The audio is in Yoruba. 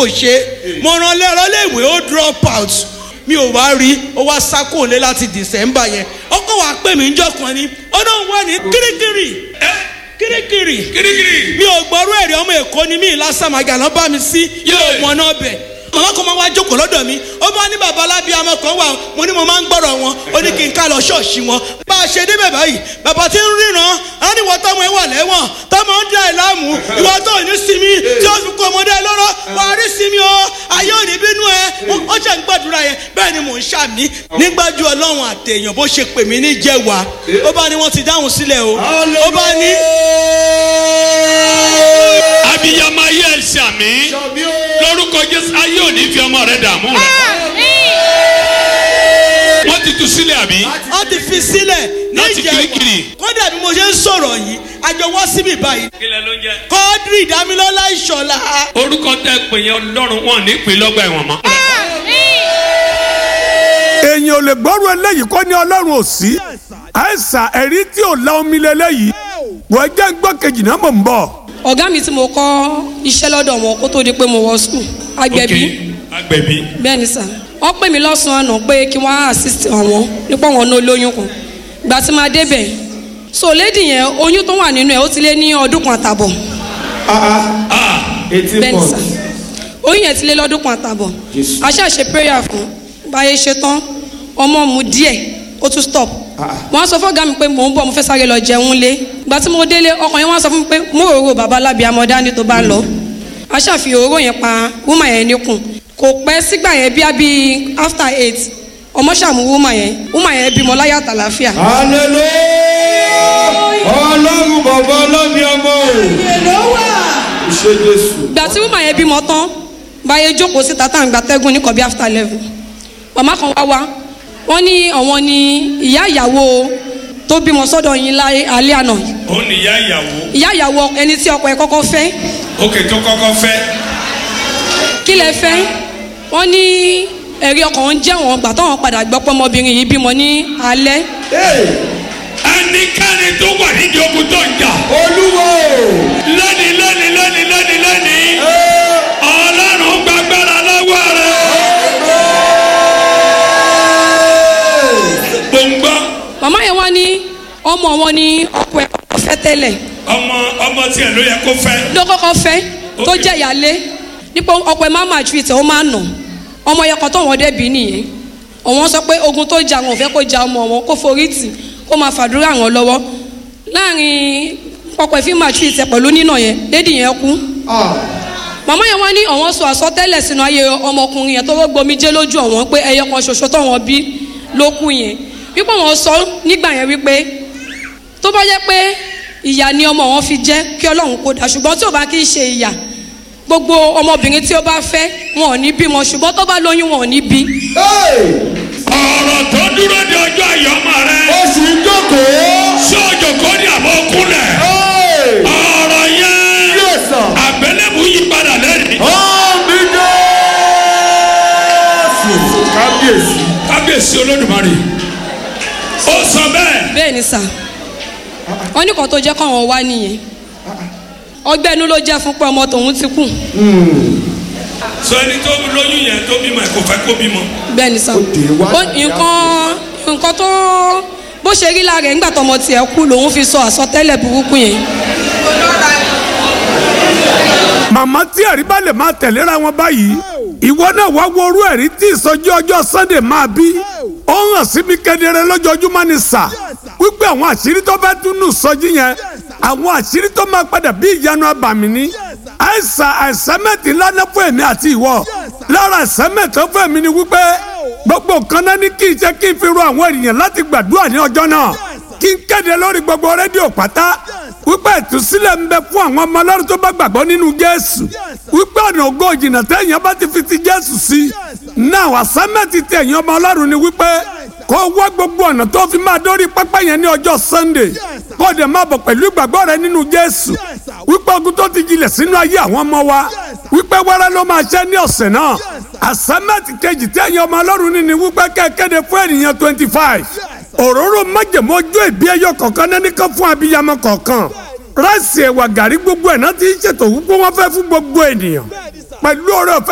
kò ṣe mo rán lẹ́rọ léèwé ó drop out mi ò wá rí ó wá sákò lé láti december yẹn ọkọ wa pè mí njọ́ kan ni ó náà wà ní kirikiri kirikiri kirikiri. mi ò gbọ́rú ẹ̀rí ọmọ èkó ni mi lásàmàgà lọ́ bá mi sí yóò mọ náà bẹ̀ màmá kan máa wá jókòó lọ́dọ̀ mi ó bá ní bàbá alábíàmọ kan wà mo ní mo máa ń gbọ́rọ̀ wọn ó ní kí n ká lọ ṣọ́ọ̀ṣì wọn bá a ṣe débẹ̀ báyìí bàbá tí ń ríran á ní wọ́n tọ́mọ ẹ wà lẹ́wọ̀n tọ́mọ ń dá ẹ láàmú ìwọ tó ní sinmi tí ó fi kó ọmọdé ẹ lọ́rọ́ wà á rí sinmi o ayé ò ní bínú ẹ ó ṣe ń gbàdúrà yẹn bẹ́ẹ̀ ni mò ń ṣàmì nígbàjú ọlọ́run àtẹ̀yàn bó ṣe pè mí ní jẹ́wàá ó bá ní wọ́n ti dáhùn sílẹ̀ o ó bá ní abiyamọ ayé ẹ ṣàmì lórúkọ jésù ayé ò ní fi ọmọ rẹ dààmú rẹ. wọ́n ti tu sílẹ̀ àbí. wọ́n ti fi sílẹ̀ ní Láti ìjẹ̀wà Kirikiri. kódà bí mo ṣe ń sọ̀rọ̀ yìí àjọ wá síbí báyìí kílẹ̀ ló ń jẹ́. kọ́ọ́dírì ìdámilọ́lá ìṣọ̀lá orúkọ tẹ pè yẹn ọlọ́run wọn ní pè lọ́gbà ẹ̀wọ̀n mọ́. èèyàn ò lè gbọ́rù eléyìí kọ́ ní ọlọ́run ò sí àìsàn ẹ̀rí tí ò la omi lélẹ́yìí wọ́n jẹ́ gbọ́ kejì náà mọ̀ ń bọ̀. ọ̀gá mi tí mo kọ́ iṣẹ́ lọ́dọ̀ wọn kó tó di pé mo wọ skul agbẹ̀bí Ok, agbẹ̀bí. bẹ́ẹ̀ ni sà wọ́n pè mí lọ́sàn-án àná pé kí wọ́n assist àwọn nípa wọn ní olóyún kan ìgbà tí máa débẹ̀ so lady yẹn oyún tó wà nínú ẹ̀ ó ti lé ní ọdún kan àtàbọ̀ bẹ́ẹ̀ ni sà oyún yẹn ti lé lọ́dún kan àtàbọ̀ a ṣáà ṣe prayer fún báyé ṣe tán ọmọ mu díẹ̀ ó tún stop wọ́n á sọ fún ọ̀gá mi pé mò ń bọ̀ mo fẹ́ sáré lọ jẹun lé ìgbà tí mo délé ọkàn yẹn wọ́n á sọ fún mi pé mo rò bàbá lábì amọ̀dá ni tó bá lọ a ṣàfihàn òróró yẹn pa wúmà yẹn níkùn kò pẹ́ sígbà yẹn bí abí after eight ọmọ ṣàmú wúmà yẹn wúmà yẹn bímọ láyà tàlàfíà. hallelujah ọlọ́run bàbá ọlọ́mi ọmọ o ìṣe jésù. ìgbà tí wúmà yẹn bímọ tán báyé jókòó síta tá à ń gba tẹ́gùn ní kọ̀bí after eleven màmá kan wá wá wọ́n ní àwọn ni ìyá ìyàwó tó bímọ sọ́dọ̀ yín láyé alẹ́ àná ó ní ìyá ìyàwó. ìyá ìyàwó ẹni tí ọkọ ẹ̀ kọ́kọ́ fẹ́ òkè tó kọ́kọ́ fẹ́. kí lẹ fẹ́ wọ́n ní ẹ̀rí ọkàn ń jẹ́ wọn gbà táwọn padà gbọ́ pé ọmọbìnrin yìí bímọ ní alẹ́ ẹnikẹ́ni tó wà nídìí ogun tó ń jà. olúwo lónìí lónìí lónìí lónìí lónìí. ọlọ́run gbàgbára lọ́wọ́ rẹ̀. gbòǹgbọ́ màmá yẹn wá ní ọmọ wọn ní ọkọ ẹ̀ kọ́kọ́ fẹ́ tẹ́lẹ̀ ọmọ ọmọ tiẹ̀ ló yẹ kó fẹ́. ló kọ́kọ́ fẹ́ tó jẹ́ ìyálé nípa ọkọ ẹ̀ máa máa ju ìtẹ̀ ó máa nà ọmọ yẹn kan tó wọn dẹ́bi nìyẹn àwọn sọ pé ogun tó jà wọn ò fẹ́ kó ja ọmọ wọn kó forí tì kó máa fàdúrà wọn lọ́wọ́ láàrin ọkọ ẹ̀ fi máa ju ìtẹ̀ pẹ̀lú nínà yẹn lédi yẹn kú màmá yẹn wá ní àwọn sọ àsọtẹ́lẹ̀ sínú ayé ọmọkùnrin yẹn tó wọ́n gbomi jẹ́ lójú ọ̀wọ́n pé ẹyọ kan ṣoṣo tó wọn bí ló kú yẹn wípé wọn sọ nígbà yẹn wípé tó bá jẹ́ pé ìyà ni ọmọ wọn fi jẹ́ kí ọlọ́run kó dà ṣùgbọ́n tí ò bá kí í ṣe ìyà gbogbo ọmọbìnrin tí ó bá fẹ́ wọn ò ní bímọ ṣùgbọ́n tó bá lóyún wọn ò ní bí. ọ̀rọ̀ tó dúró de ọjọ́ àyọ̀mọ́ rẹ. oṣù jókòó. ṣé òjò kò ní àbọ̀ kúnlẹ̀. ọ̀rọ̀ yẹn Yes, sir. àgbélébù yí padà lẹ́rìí. Àmì Jésù. Kábíyèsí. kábíyèsí olódùmarè. ó sọ bẹ́ẹ̀. bẹ́ẹ̀ ni sà wọ́n ní kan tó jẹ́ káwọn wá nìyẹn ọgbẹ́ inú ló jẹ́ fún pé ọmọ tòun ti kù sọ ẹni tó lóyún yẹn tó bímọ ẹ kò fẹ́ kó bímọ. bẹ́ẹ̀ ni sà dé wá Ó- nǹkan nǹkan tó bó ṣe rí lára ẹ̀ ńgbà tọmọ tiẹ̀ kú lòun fi sọ àsọtẹ́lẹ̀ burúkú yẹn màmá tí ẹ̀rí bá lè máa tẹ̀léra wọn báyìí ìwọ náà wá wo orú ẹ̀rí tí ìsọjí ọjọ́ sunday máa bí ó hàn sí mi kedere lójoojúmọ́ ni sà wípé àwọn àṣírí tó fẹ́ tún nù sọjí yẹn àwọn àṣírí tó máa padà bí ìyanu abàmì ni àìsàn àìsẹ́mẹ̀tì ńlá náà fún èmi àti ìwọ lára àìsẹ́mẹ̀tì tó fún èmi ni wípé gbogbo nǹkan náà ní kí n ṣe kí n fi ro àwọn ènìyàn láti gbàdúrà ní ọjọ́ náà kí n kéde lórí gbogbo rédíò pátá wípé ìtúsílẹ̀ ń bẹ fún àwọn ọmọ ọlọ́run tó bá gbàgbọ́ nínú jésù wípé ọ̀nà ògo ìjìnà téèyàn bá ti fi ti jésù sí náà àsámẹ́ǹtì téèyàn ọmọ ọlọ́run ni wípé kó wá gbogbo ọ̀nà tó fi máa dórí pápá yẹn ní ọjọ́ sunday kó dẹ̀ máa bọ̀ pẹ̀lú ìgbàgbọ́ rẹ nínú jésù wípé ogun tó ti jilẹ̀ sínú ayé àwọn ọmọ wa wípé wẹ́rẹ́ ló máa ṣẹ́ ní ọ̀sẹ̀ náà àsámẹ́ǹtì kejì téèyàn ọmọ ọlọ́run ní ni wípé kẹ́kẹ́de fún ènìyàn twenty five òróró májèmó ojú ìbí ẹyọ kọ̀ọ̀kan náà nìkan fún abiyamọ kọ̀ọ̀kan ráìsì ẹ̀wà gàrí gbogbo ẹ̀ náà ti ń ṣètò wípé wọ́n fẹ́ fún gbogbo ènìyàn pẹ̀lú ọ̀rẹ́ ọ̀fẹ́